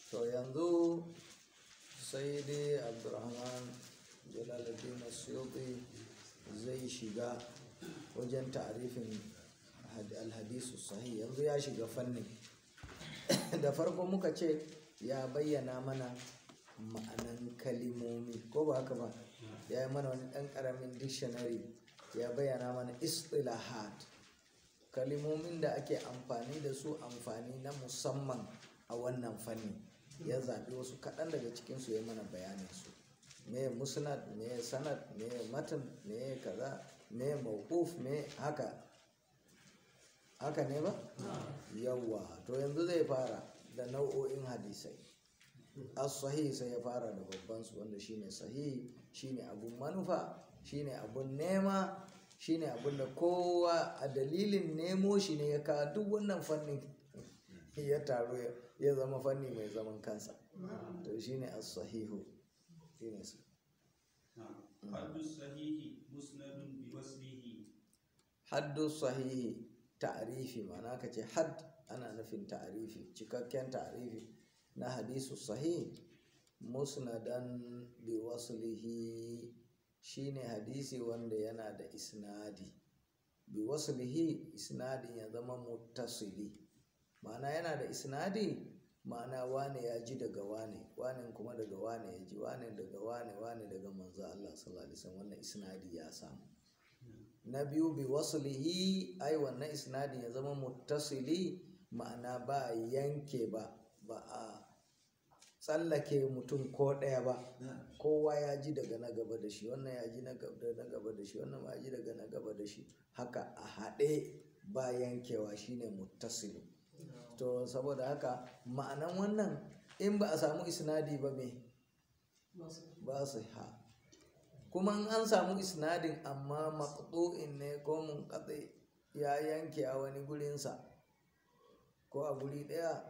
to yanzu sai dai abdurrahman jalaluddin suyuti zai shiga wajen ta'arifin alhadisu sahih yanzu ya shiga fannin da farko muka ce ya bayyana mana ma'anan kalimomi ko ba haka ba ya yi mana wani ɗan ƙaramin dictionary ya bayyana mana istilahat kalimomin da ake amfani da su amfani na musamman a wannan fanni ya zaɓi wasu kaɗan daga cikinsu ya mana bayanin su me musnad me sanad me matan me kaza me mawquf me haka haka ne ba yawwa to yanzu zai fara da nau'o'in hadisai as-sahih sai ya fara da babban su wanda shine sahih shine abun manufa shine abun nema shine abun da kowa a dalilin nemo shi ne ya kawo duk wannan fannin ya taru ya zama fanni mai zaman kansa to shine as-sahihu shine su haddu sahihi musnadun bi waslihi haddu sahihi ta'rifi ma'ana ka ce hadd ana nufin ta'rifi cikakken ta'rifi na hadisu sahih musnadan bi waslihi shine hadisi wanda yana da isnadi bi waslihi isnadin ya zama muttasili ma'ana yana da isnadi ma'ana wane ya ji daga wane wane kuma daga wane ya ji wane daga wane wane daga manzo Allah sallallahu alaihi wasallam wannan isnadi ya samu na biyu bi waslihi ai wannan isnadi ya zama muttasili ma'ana ba yanke ba ba a tsallake mutum ko ɗaya ba kowa ya ji daga na gaba da shi wannan ya ji na gaba da shi wannan ma ya ji daga na gaba da shi haka a haɗe ba yankewa shine muttasilu to saboda haka ma'anan wannan in ba a samu isnadi ba me ba su ha kuma in an samu isnadin amma maqtu'in ne ko munqati ya yanke a wani gurinsa ko a guri ɗaya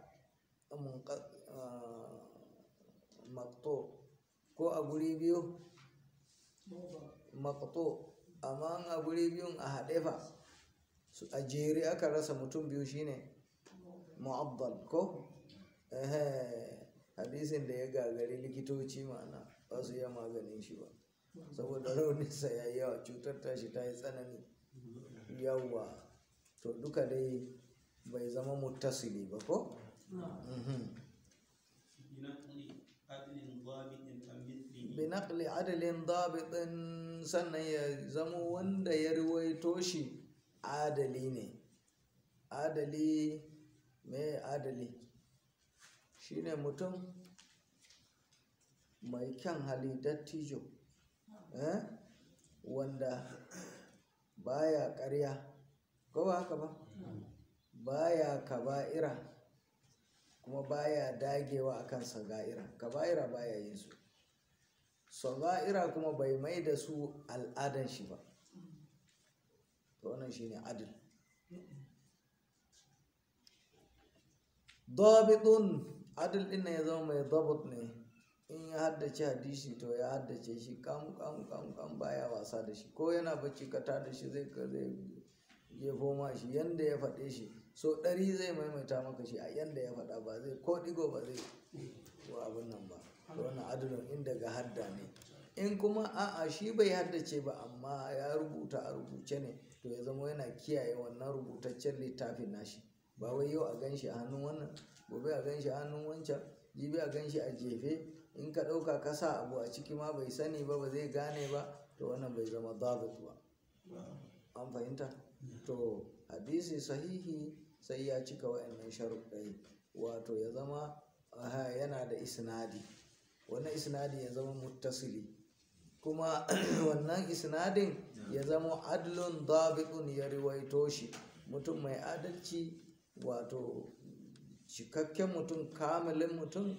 maqtu ko a guri biyu maqtu amma a guri biyun a haɗe fa a jere aka rasa mutum biyu shine mu'abbal ko hadisin da ya gagari likitoci ma'ana ba su yi maganin shi ba saboda rauninsa ya yi yawa cutar tashi ta yi tsanani yawa to duka dai bai zama muttasili ba ko? binakli adalin dabitin sannan ya zama wanda ya ruwaito shi adali ne adali me adali shine mutum mai kyan hali dattijo eh? wanda baya ƙarya ko ba haka ba baya kaba'ira kuma baya dagewa akan saga'ira kaba'ira baya yin su saga'ira kuma bai mai da su al'adan shi ba to wannan shine adil dabitun adil din ya zama mai dabut ne in ya haddace hadisi to ya haddace shi kam kam kam kam baya wasa da shi ko yana bacci ka da shi zai ka zai jefo ma shi yanda ya faɗe shi so ɗari zai maimaita maka shi a yanda ya faɗa ba zai ko ɗigo ba zai ko abin nan ba to wannan adilin in daga hadda ne in kuma a'a shi bai haddace ba amma ya rubuta a rubuce ne to ya zama yana kiyaye wannan rubutaccen littafin nashi ba wai yau a gan shi a hannun wannan gobe a gan shi a hannun wancan jibi a gan shi a jefe in ka ɗauka ka sa abu a ciki ma bai sani ba ba zai gane ba to wannan bai zama dabit ba an fahimta to hadisi sahihi sai ya cika wa'annan sharuɗai wato ya zama yana da isnadi wannan isnadi ya zama muttasili kuma wannan isnadin ya zama adlun dabitun ya riwaito shi mutum mai adalci wato cikakken mutum kamilin mutum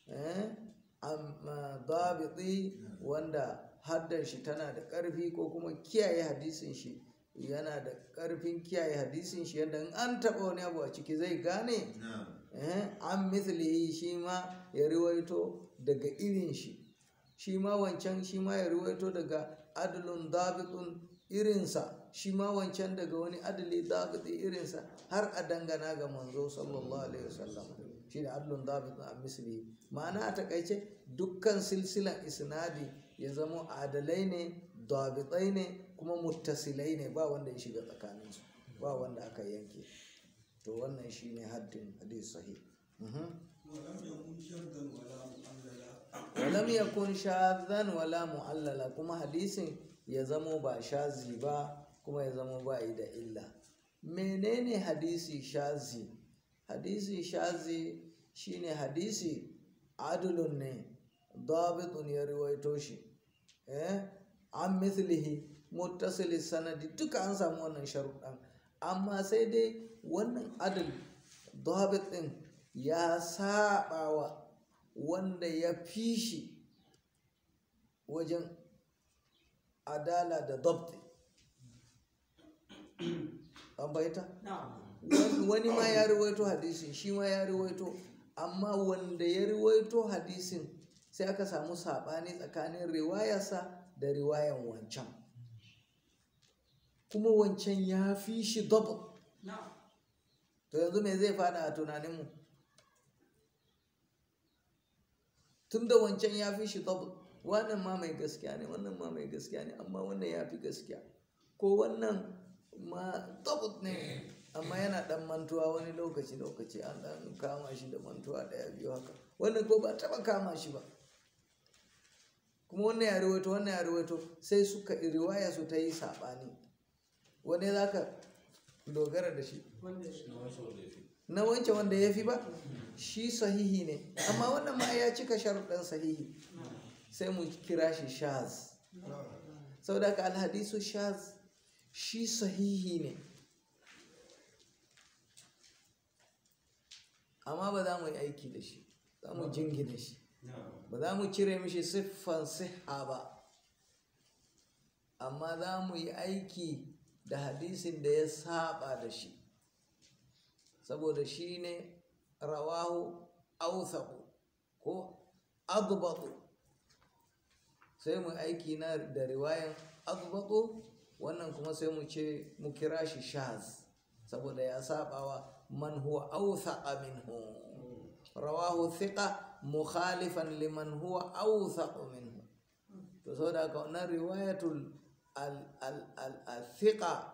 dabiti wanda haddar shi tana da ƙarfi ko kuma kiyaye hadisin shi yana da ƙarfin kiyaye hadisin shi yadda in an taɓa wani abu a ciki zai gane an mislihi shi ma ya riwaito daga irin shi shi ma wancan shi ma ya riwaito daga adalun dabitun irinsa shi ma wancan daga wani adali dabiti irinsa har a dangana ga manzo sallallahu alaihi wasallam shine adlun dabitun an mislihi ma'ana a takaice dukkan silsilan isnadi ya zamo adalai ne dabitai ne kuma muttasilai ne ba wanda ya shiga tsakaninsu ba wanda aka yanke to wannan shine haddin hadis sahih Mhm. ولم يكن شرطا ولا معللا walam yakun shadhan wala mu'allala kuma hadisin ya zamo ba shazi ba kuma ya zamo ba yi da illa menene hadisi shazi hadisi shazi shine hadisi adulun ne dabitun ya riwaito shi eh an mithlihi muttasil sanadi duka an samu wannan sharuɗan amma sai dai wannan adal dabit din ya saba wa wanda ya fi shi wajen adala da dabti an baita wani ma ya riwaito hadisin shi ma ya riwaito amma wanda ya riwaito hadisin sai aka samu saɓani tsakanin riwayarsa da riwayan wancan kuma wancan ya fi shi dabt to yanzu me zai fada a tunaninmu tun da wancan ya fi shi dabt wannan ma mai gaskiya ne wannan ma mai gaskiya ne amma wannan ya fi gaskiya ko wannan ma dabt ne amma yana dan mantuwa wani lokaci lokaci an dan kama shi da mantuwa daya biyu haka wannan ko ba taba kama shi ba kuma wannan ya riwaito wannan ya riwaito sai suka riwaya su ta yi saɓani wani za ka dogara da shi na wancan wanda ya fi ba shi sahihi ne amma wannan ma ya cika sharuɗan sahihi sai mu kira shi shaz saboda haka alhadisu shaz shi sahihi ne amma ba za mu yi aiki da shi za mu jingina shi ba za mu cire mishi siffan siha ba amma za mu yi aiki da hadisin da ya saba da shi saboda shi ne rawahu authaku ko adbatu sai mu aiki na da riwayan adbatu wannan kuma sai mu ce mu kira shi shaz saboda ya sabawa man huwa authaqa minhu rawahu thiqa mukhalifan liman huwa awthaqu minhu to saboda haka wannan riwayatul al al al al thiqa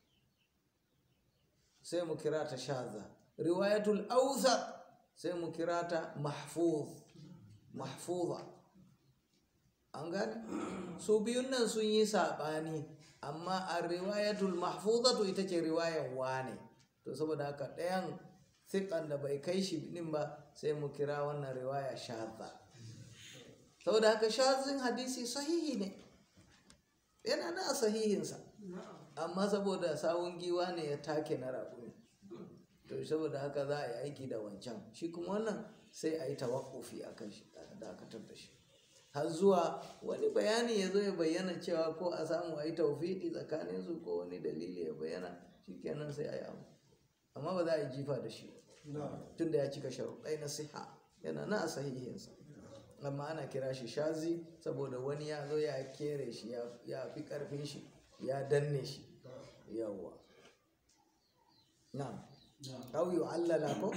sai mu kira ta shaza riwayatul awthaq sai mu kira ta mahfuz mahfuza an gane su biyun nan sun yi saɓani amma a riwayatul mahfuzatu ita ce riwayan wane to saboda haka ɗayan thiqan da bai kai shi din ba sai mu kira wannan riwaya shadda saboda haka shazin hadisi sahihi ne yana da sahihinsa amma saboda sawun giwa ne ya take na raƙumi to saboda haka za a yi aiki da wancan shi kuma wannan sai a yi tawakkufi a kan shi a dakatar da shi har zuwa wani bayani ya zo ya bayyana cewa ko a samu a yi taufiƙi tsakaninsu ko wani dalili ya bayyana shikenan sai a yi abu amma ba za a yi jifa da shi tunda ya cika sharuɗai na siha yana na a sahihinsa amma ana kira shi shazi saboda wani ya zo ya kere shi ya fi ƙarfin shi ya danne shi yawwa na'am aw yu'allala ko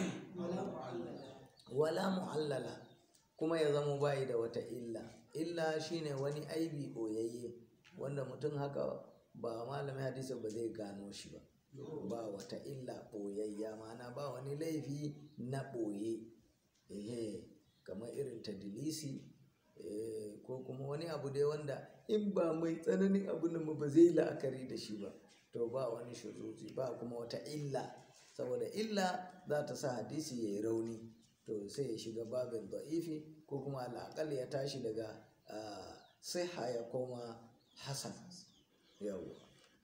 wala mu'allala kuma ya zama bayi da wata illa illa shine wani aibi boyayye wanda mutum haka ba malamin hadisi ba zai gano shi ba ba wata illa ɓoyayya mana ba wani laifi na ɓoye ehe kamar irin tadilisi ko kuma wani abu dai wanda in ba mai tsananin abu nan ba zai la'akari da shi ba to ba wani shuzuzi ba kuma wata illa saboda illa za ta sa hadisi ya yi rauni to sai ya shiga babin da'ifi ko kuma alaƙal ya tashi daga siha ya koma hasan yawwa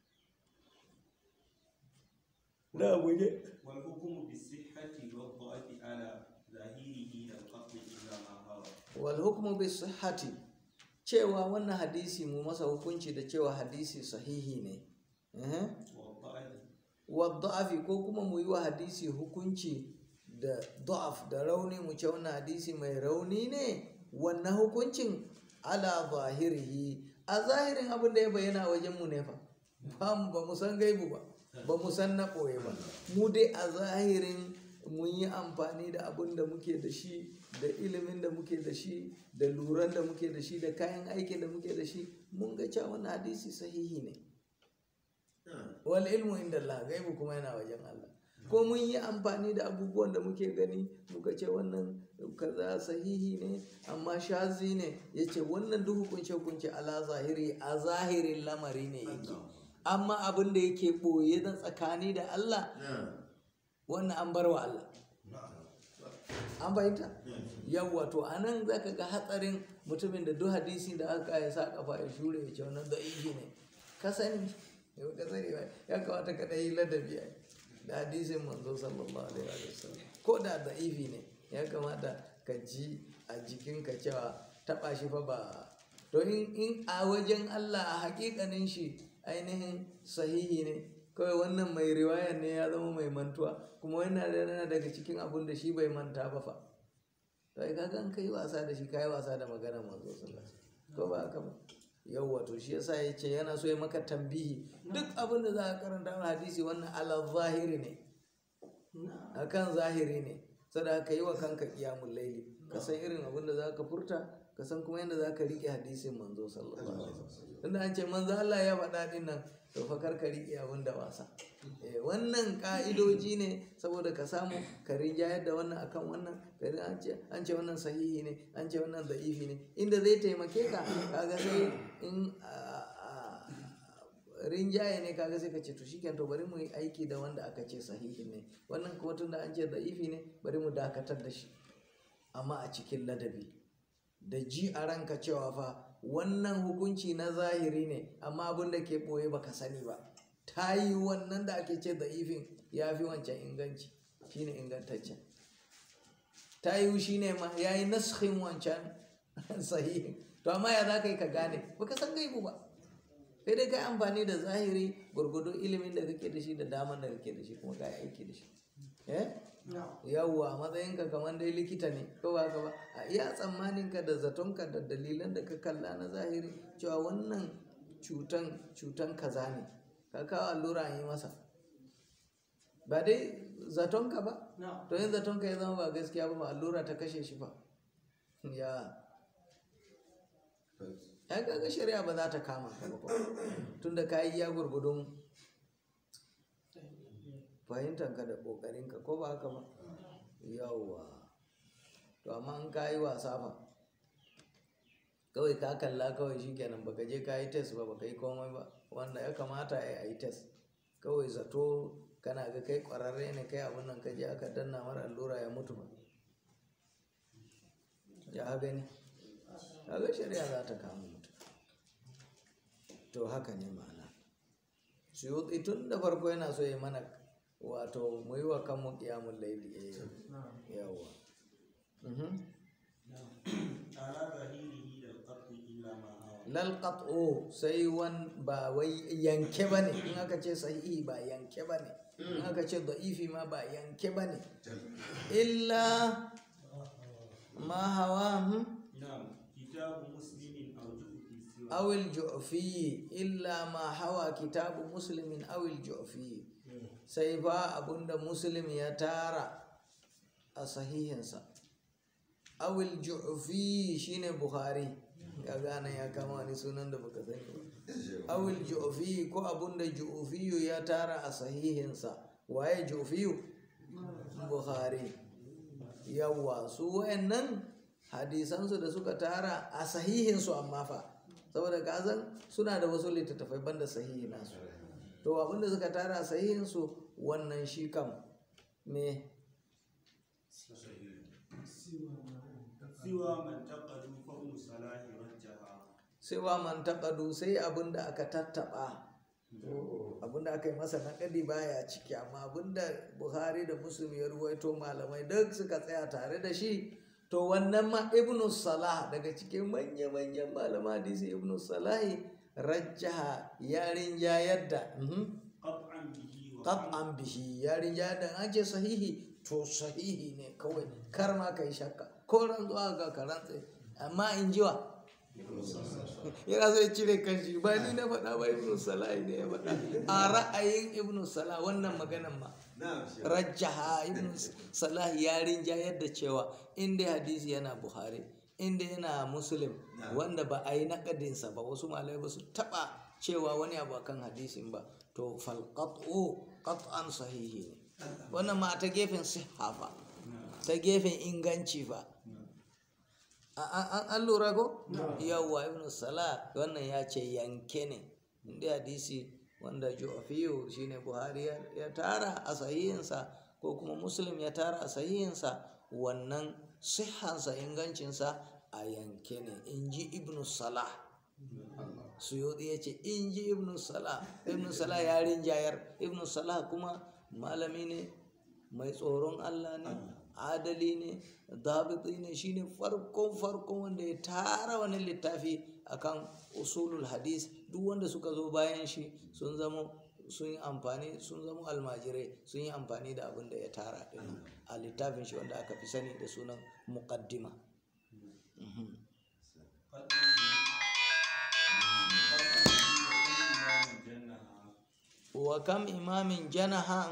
da guje والحكم بالصحة والضعف على ظاهره القطع إلا ما هوى wal hukmu bis sihhati cewa wannan hadisi mu masa hukunci da cewa hadisi sahihi ne eh والضعف wa da'afi ko kuma mu yi wa hadisi hukunci da da'af da rauni mu ce wannan hadisi mai rauni ne wannan hukuncin ala zahirihi a zahirin abin da ya bayyana wajen mu ne fa ba mu ba mu san gaibu ba ba mu san na ɓoye ba mu dai a zahirin mun yi amfani da abin da muke da shi da ilimin da muke da shi da luran da muke da shi da kayan aikin da muke da shi mun ga cewa wannan hadisi sahihi ne wal ilmu inda Allah gaibu kuma yana wajen Allah ko mun yi amfani da abubuwan da muke gani muka ce wannan kaza sahihi ne amma shazi ne ya ce wannan duk hukunce hukunce ala zahiri a zahirin lamari ne yake amma abin da yake ɓoye da tsakani da Allah wannan an bar wa Allah an fahimta yawwa to a nan za ka ga hatsarin mutumin da duk hadisi da aka ya sa kafa ya shure ya ce wannan da'ifi ne ka sani ka sani ba ya kamata ka ɗaya ladabi a da hadisin manzo sallallahu alaihi wa sallam ko da da'ifi ne ya kamata ka ji a jikinka cewa taɓa shi fa ba to in a wajen Allah a hakikanin shi ainihin sahihi ne kawai wannan mai riwayar ne ya zama mai mantuwa kuma yana da daga cikin abun da shi bai manta ba fa to ai kaga in kai wasa da shi kai wasa da magana manzo sallallahu alaihi ko ba haka ba yawwa to shi yasa ya ce yana so ya maka tambihi duk abin da za ka karanta wani hadisi wannan ala zahiri ne akan zahiri ne sada ka yi wa kanka kiyamun laili ka san irin abin da za ka furta ka san kuma yadda za ka riƙe hadisin manzo sallallahu alaihi wasallam tunda an ce manzo Allah ya faɗa din nan to fa kar ka riƙe abin da wasa eh wannan ka'idoji ne saboda ka samu ka rinjayar da wannan akan wannan kai an ce an ce wannan sahihi ne an ce wannan da'ifi ne inda zai taimake ka kaga sai in rinjaye ne kaga sai ka ce to shikenan to bari mu yi aiki da wanda aka ce sahihi ne wannan kuma tunda an ce da'ifi ne bari mu dakatar da shi amma a cikin ladabi da ji a ranka cewa fa wannan hukunci na zahiri ne amma abin da ke ɓoye baka sani ba ta yi wannan da ake ce da'ifin ya fi wancan inganci shine ingantaccen ta yi shi ne ma ya yi naskhin wancan sahihin to amma ya za ka yi ka gane baka san gaibu ba sai dai ka yi amfani da zahiri gwargwadon ilimin da kake da shi da daman da kake da shi kuma ka yi aiki da shi eh yawwa matsayinka kamar dai likita ne ko ba ka ba a iya tsammaninka da zatonka da dalilan da ka kalla na zahiri cewa wannan cutan cutan kaza ne ka kawo allura an yi masa ba dai zatonka ba to yin zatonka ya zama ba gaskiya ba allura ta kashe shi ba ya ya kaga shari'a ba za ta kama ka ba tunda ka yi ya gurgudun fahimtanka da ƙoƙarinka ko ba haka ba yawwa to amma in ka yi wasa fa kawai ka kalla kawai shikenan baka je ka yi test ba baka yi komai ba wanda ya kamata a yi test kawai zato kana ga kai ƙwararre ne kai abin nan ka je aka danna mara allura ya mutu ba ya gani kaga shari'a za ta kama mutum to haka ne ma'ana suyuti tun da farko yana so ya mana wato mu yi wa kanmu kiyamun laili eh yawa على ظهيره للقتل إلا ما هوى lal qat'u sai wan ba wai yanke bane in aka ce sahihi ba yanke bane in aka ce da'ifi ma ba yanke bane illa ma hawa hmm? نعم كتاب مسلم أو جزء سوى أو الجعفي إلا ما حوى كتاب مسلم أو الجعفي سيفا أبند مسلم يتارى أصحيحنسا أو الجعفي شين بخاري ya gane ya kama ni sunan da baka sani ba awil ju'fi ko abunda ju'fiyu ya tara a sahihinsa waye ju'fiyu bukhari yawwa su wayannan hadisansu da suka tara a sahihinsu amma fa saboda kazan suna da wasu littattafai banda sahihi nasu to abinda suka tara a sahihinsu wannan shi kam me سوى من تقدوا فهم صلاح رجها sai man taƙadu sai abinda aka tattaɓa abinda aka yi masa naƙadi baya ciki amma abinda buhari da muslim ya ruwaito malamai duk suka tsaya tare da shi to wannan ma ibnu salah daga cikin manya-manyan malama hadisi ibnu salahi rajjaha yarin jayar da mhm. قطعا به وقال qat'an bihi yarin jayar da an ce sahihi to sahihi ne kawai kar ma kai shakka ko rantsuwa ga ka rantse amma in jiwa yana so ya cire kanshi ba ni na faɗa ba ibnu salah ne ya faɗa a ra'ayin ibnu salah wannan maganan ma rajjaha ibnu salah ya rinjayar da cewa inda hadisi yana buhari inda yana muslim wanda ba a yi naƙadinsa ba wasu malai ba su taɓa cewa wani abu akan hadisin ba to falqat'u qat'an sahihi ne wannan ma ta gefen sihha fa ta gefen inganci fa an lura ko yawwa ibn salah wannan ya ce yanke ne inda hadisi wanda ju'afiyu shine buhari ya tara a sahihinsa ko kuma muslim ya tara a sahihinsa wannan sihhansa ingancinsa a yanke ne in ji ibn salah suyuɗi ya ce in ji ibn salah ibn salah ya rinjayar ibn salah kuma malami ne mai tsoron allah ne adali ne dabiti ne shine farkon farkon wanda ya tara wani littafi akan usulul hadis duk wanda suka zo bayan shi sun zama sun yi amfani sun zama almajirai sun yi amfani da abin da ya tara din a littafin shi wanda aka fi sani da sunan muqaddima wa kam imamin janaha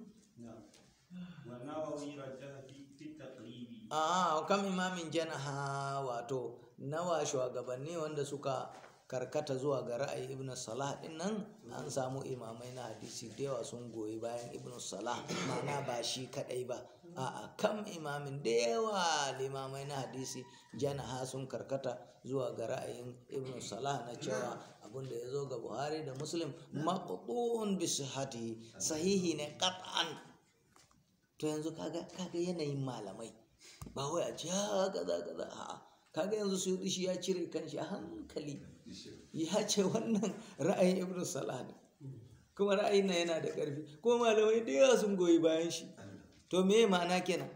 والنووي رجح في في التقريب a kam imamin janaha wato nawa shugabanni wanda suka karkata zuwa ga ra'ayi ibn salah din nan an samu imamai na hadisi da yawa sun goyi bayan ibn salah ma'ana ba shi kadai ba a'a kam imamin da yawa limamai na hadisi janaha sun karkata zuwa ga ra'ayin ibn salah na cewa abin da ya zo ga buhari da muslim maqtu'un bi sihhatihi sahihi ne qat'an to yanzu kaga kaga yanayin malamai ba wai a ce ha kaza kaza a'a kaga yanzu su shi ya cire kanshi a hankali ya ce wannan ra'ayin ibn salah ne kuma ra'ayin nan yana da ƙarfi ko malamai da yawa sun goyi bayan shi to me ma'ana kenan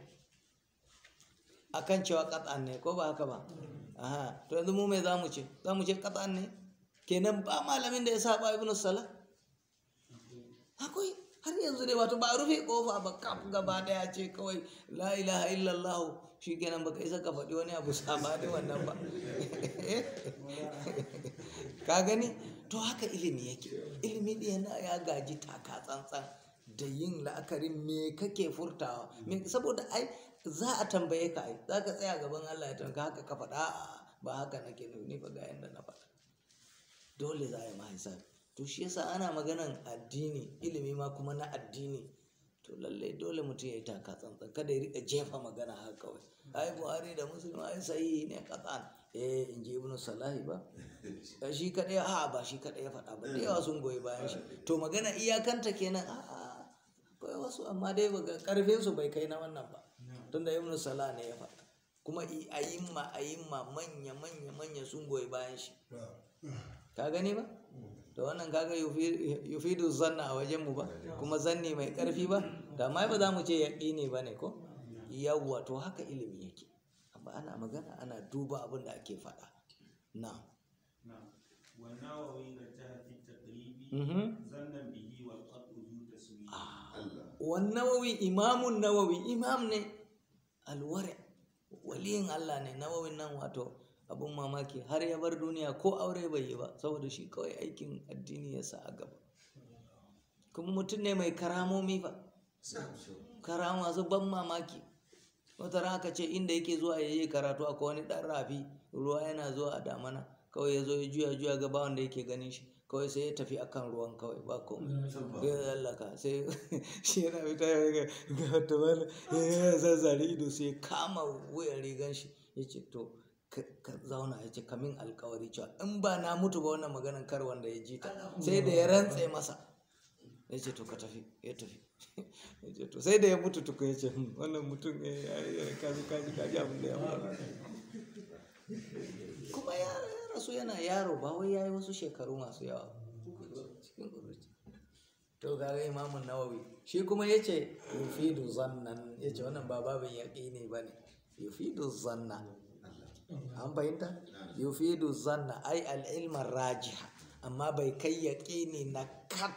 akan cewa qat'an ne ko ba haka ba aha to yanzu mu me zamu ce zamu ce qat'an ne kenan ba malamin da ya saba ibn salah akwai har yanzu dai wato ba a rufe kofa ba kaf gaba daya ce kawai la ilaha illallah shi kenan baka isa ka faɗi wani abu sama da wannan ba ka gani to haka ilimi yake ilimi ɗaya yana ya gaji taka tsantsan da yin la'akarin me kake furtawa Me- saboda ai za a tambaye ka ai za ka tsaya gaban Allah ya tanka haka ka faɗa A'a, ba haka nake nufi ni fa ga yanda na faɗa dole za a yi ma hisabi to shi yasa ana maganan addini ilimi ma kuma na addini to lallai dole mutum ya yi taka tsantsan kada ya rika jefa magana haka kawai ai buhari da muslim ai sahihi ne katsan eh in ji ibnu salahi ba Eh, shi kadai a ba shi kadai ya faɗa ba da yawa sun goyi bayan shi to magana iyakanta kenan a a akwai wasu amma dai ba karfin su bai kai na wannan ba tunda ibnu salah ne ya faɗa kuma i- ayimma ayimma manya manya manya sun goyi bayan shi ka gani ba to wannan kaga yufi- yufidu zanna a wajen mu ba kuma zanni mai karfi ba da ma ba za mu ce yaƙini ba ne ko yawwa to haka ilimi yake amma ana magana ana duba abin da ake faɗa na نعم والنووي رجح في التقريب Mhm. ظنا به والقطع ذو تسويق wan nawawi imamun nawawi imam ne alware waliyin Allah ne nawawin nan wato abun mamaki har ya bar duniya ko aure bai yi ba saboda shi kawai aikin addini ya sa a gaba kuma mutum ne mai karamomi fa karama su ban mamaki wata ran aka ce inda yake zuwa ya yi karatu akwai wani ɗan rafi ruwa yana zuwa a damana kawai ya zo ya juya juya ga ba wanda yake ganin shi kawai sai ya tafi akan ruwan kawai ba komai ya lallaka sai shi yana fita ya ga ga wata wani ya zazzare ido sai ya kama wuyan rigan shi ya ce to ka ka zauna ya ce kamin alkawari cewa in ba na mutu ba wannan maganan kar wanda ya ji ta sai da ya rantse masa ya ce to ka tafi ya tafi ya ce to sai da ya mutu tuku ya ce "Hmm, wannan mutum eh, ya yi kaji kaji kaji abin da ya faru kuma ya ya rasu yana yaro ba wai ya yi wasu shekaru masu yawa cikin ƙuruci to kaga imamun nawawi shi kuma ya ce yufidu zannan ya ce wannan ba babin yaƙi ne ba ne yufidu zanna an fahimta yufidu zanna ai al'ilmar rajiha amma bai kai yaƙini na kat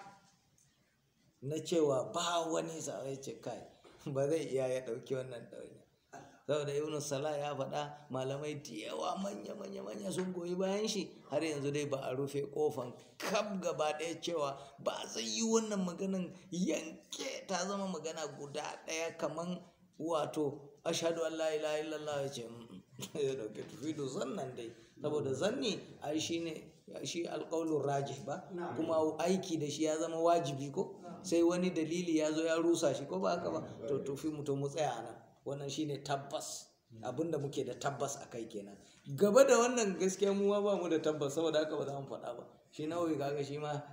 na cewa ba wani sa ya ce kai ba zai iya ya ɗauki wannan ɗauki saboda ibn salah ya faɗa malamai da yawa manya manya manya sun goyi bayan shi har yanzu dai ba a rufe kofan kaf gaba ɗaya cewa ba zai yi wannan maganan yanke ta zama magana guda ɗaya kaman wato ashhadu an la ilaha illallah ya ce ya dauke tufido zannan dai saboda zanni ai shine shi alƙaulun rajih ba kuma aiki da shi ya zama wajibi ko sai wani dalili ya zo ya rusa shi ko ba haka ba to tufi mutum mu tsaya nan wannan shine tabbas abinda muke da tabbas a kai kenan gaba da wannan gaskiya mu ma ba mu da tabbas saboda haka ba za mu faɗa ba shi nawawi kaga shi ma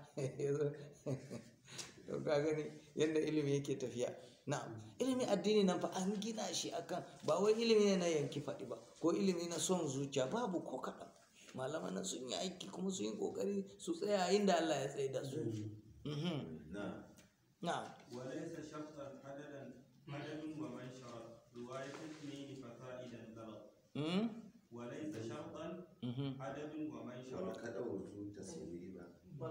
to ka gani yadda ilimi yake tafiya na'am ilimi addini nan fa an gina shi akan ba wai ilimi ne na yanki faɗi ba ko ilimi na son zuciya babu ko kaɗan malaman nan sun yi aiki kuma sun yi ƙoƙari su tsaya inda Allah ya tsaye da su Mhm. نعم na'am وليس شرطا عددا عدد ومن شرط رواية اثنين ففائدا غلط Mhm. وليس شرطا Mhm. عدد ومن شرط ولقد أوتوا تسويبا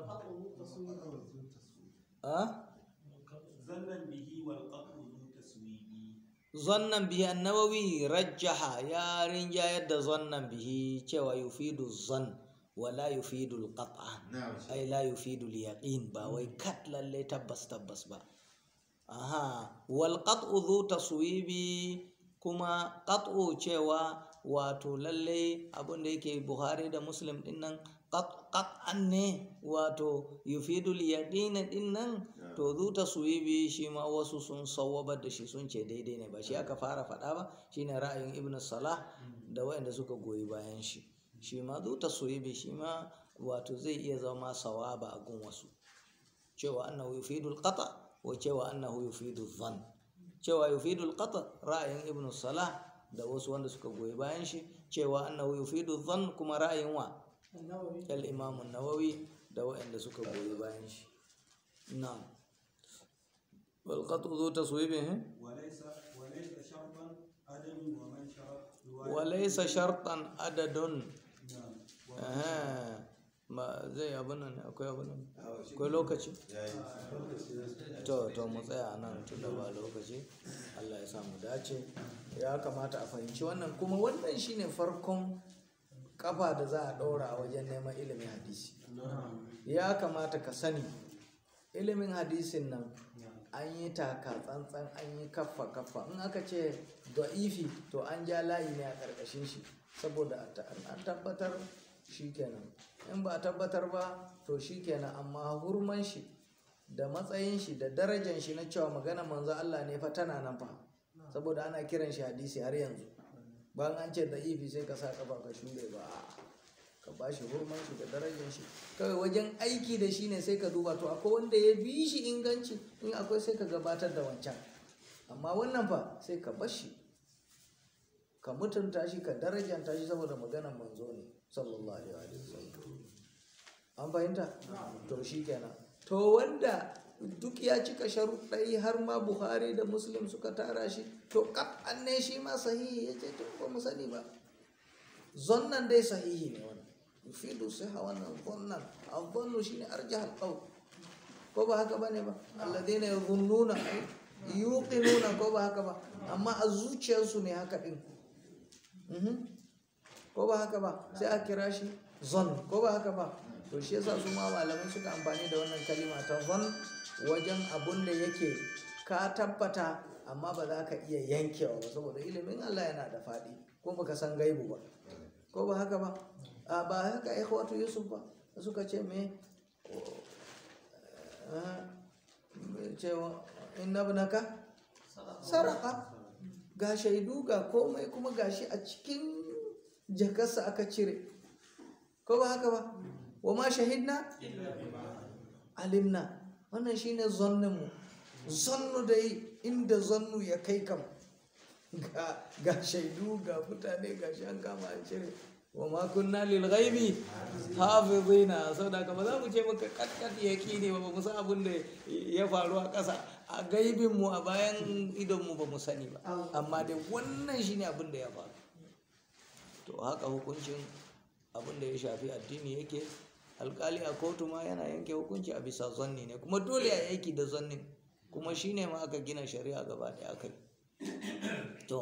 ah ظنا به والقطع ذو تسويب zannan bihi annawawi rajjaha ya rinjayar da zannan bihi cewa yufidu zan wala yufidu alqat'a نعم ai la yufidu yaqin ba wai kat lalle tabbas tabbas ba aha wal qat'u dhu taswibi kuma qat'u cewa wato lalle abin da yake buhari da muslim din nan qat'an ne wato yufidu yaqin din nan to dhu taswibi shi ma wasu sun sawwabar da shi sun ce daidai ne ba shi aka fara faɗa ba shine ra'ayin ibn salah da wayanda suka goyi bayan shi shi ma dhu taswibi shi ma wato zai iya zama sawaba a gun wasu cewa annahu yufidu alqata wa cewa annahu yufidu dhann cewa yufidu alqata ra'ayin ibn salah da wasu wanda suka goyi bayan shi cewa annahu yufidu dhann kuma ra'ayin wa al-imam an-nawawi da waɗanda suka goyi bayan shi na'am wal qat'u dhu taswibih وليس وليس شرطا عدد ومن شرط رواية wa laysa shartan adadun نعم Aha, ma zai abin nan ne? akwai abin nan akwai lokaci to to mu tsaya nan tun da ba lokaci Allah ya samu dace ya kamata a fahimci wannan kuma wannan shine farkon kafa da za a ɗora wajen neman ilimin hadisi ya kamata ka sani ilimin hadisin nan an yi taka tsantsan an yi kaffa kaffa in aka ce da'ifi to an ja layi ne a ƙarƙashin shi saboda a ta- an tabbatar shi kenan in ba a tabbatar ba to shi kenan amma hurman shi da matsayin shi da darajan shi na cewa magana manzo Allah ne fa tana nan fa saboda ana kiran shi hadisi har yanzu bayan an ce da'ifi sai ka sa kafa ka shure ba a'a. ka ba shi hurman shi da darajar shi kawai wajen aiki da shi ne sai ka duba to akwai wanda ya bi shi inganci in akwai sai ka gabatar da wancan amma wannan fa sai ka bar shi ka mutunta shi ka darajanta shi saboda maganar manzo ne sallallahu alaihi wasallam an fahimta to shi kenan to wanda duk ya cika sharuɗai har ma buhari da muslim suka tara shi to kaf an ne shi ma sahihi ya ce to ba mu sani ba zonnan dai sahihi ne wannan yufidu siha wannan zonnan azzannu shine arjah alqawl ko ba haka bane ba alladheena yadhunnuna yuqinuna ko ba haka ba amma a zuciyarsu ne haka din Mhm. ko ba haka ba sai a kira shi zon ko ba haka ba to shi yasa su ma malamai suka amfani da wannan kalima ta zon wajen abun da yake ka tabbata amma ba za ka iya yankewa ba saboda ilimin Allah yana da faɗi ko baka san gaibu ba ko ba haka ba a ba haka ikhwatu yusuf ba suka ce me Ah, cewa inna ibnaka saraka ga shaidu ga komai kuma gashi a cikin jakarsa aka cire ko ba haka ba wa ma shahidna alimna wannan shine zannin mu zannu dai inda zannu ya kai kam ga ga shaidu ga mutane ga shi an kama an cire wa ma kunna lil ghaibi hafizina saboda haka ba za mu ce maka katkat yaqini ba ba mu san abin da ya faru a ƙasa a gaibin mu a bayan idon mu ba mu sani ba amma dai wannan shine abin da ya faru to haka hukuncin abin da ya shafi addini yake alkali a kotu ma yana yanke hukunci a bisa zanni ne kuma dole a aiki da zannin kuma shine ma aka gina shari'a gaba ɗaya kai to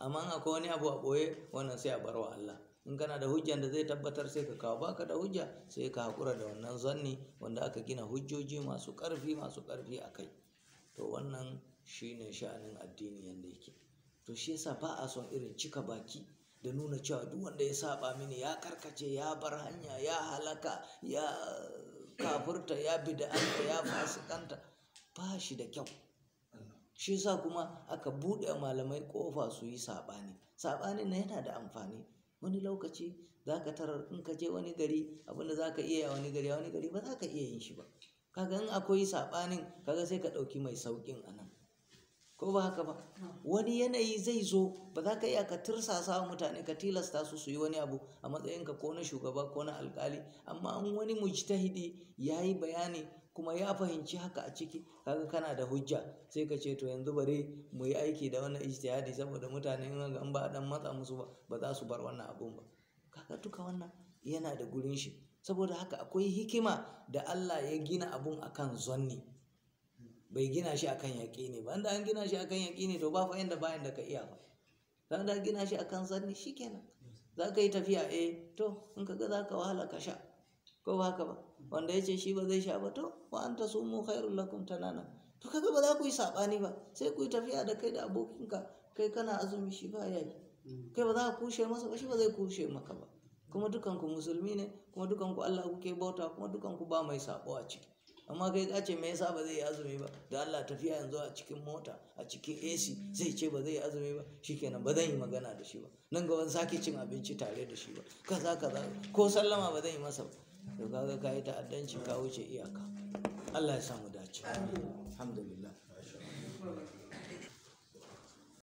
amma in akwai wani abu a ɓoye wannan sai a bar wa Allah in kana da hujjan da zai tabbatar sai ka kawo baka da hujja sai ka haƙura da wannan zanni wanda aka gina hujjoji masu ƙarfi masu ƙarfi a kai to wannan shine sha'anin addini yanda yake to shi yasa ba a son irin cika baki da nuna cewa duk wanda ya saba mini ya karkace ya bar hanya ya halaka ya kafurta ya bid'anta ya fasikanta ba shi da kyau shi yasa kuma aka buɗe malamai ƙofa su yi saɓani saɓanin na yana da amfani wani lokaci za ka tarar in ka je wani gari abinda za ka iya wani gari wani gari ba za ka iya yin shi ba kaga in akwai saɓanin kaga sai ka ɗauki mai sauƙin a nan ko ba haka ba wani yanayi zai zo ba za ka iya ka tirsasa wa mutane ka tilasta su su yi wani abu a matsayinka ko na shugaba ko na alkali amma in wani mujtahidi ya yi bayani kuma ya fahimci haka a ciki kaga kana da hujja sai ka ce to yanzu bari mu yi aiki da wannan ijtihadi saboda mutane in ba a dan matsa musu ba ba za su bar wannan abun ba kaga duka wannan yana da gurin shi saboda haka akwai hikima da Allah ya gina abun akan zonni bai gina shi akan yaƙini ba inda an gina shi akan yaƙini to ba fa yanda bayan da ka iya ba dan da gina shi akan zanni shikenan za ka yi tafiya eh to in ka ga za ka wahala ka sha ko ba haka ba wanda ya ce shi ba zai sha ba to wa anta sumu khairul lakum tanana to kaga ba za ku yi sabani ba sai ku yi tafiya da kai da abokinka kai kana azumi shi ba yayi kai ba za ka kushe masa ba shi ba zai kushe maka ba kuma dukanku musulmi ne kuma dukanku Allah kuke bauta kuma dukanku ba mai sabo a ciki amma kai ka ce me yasa ba zai yi azumi ba da Allah tafiya yanzu a cikin mota a cikin AC zai ce ba zai yi azumi ba shikenan ba zan yi magana da shi ba nan gaban sake cin abinci tare da shi ba kaza kaza ko sallama ba zan yi masa ba to kaga ka yi ta'addanci ka wuce iyaka Allah ya samu dace alhamdulillah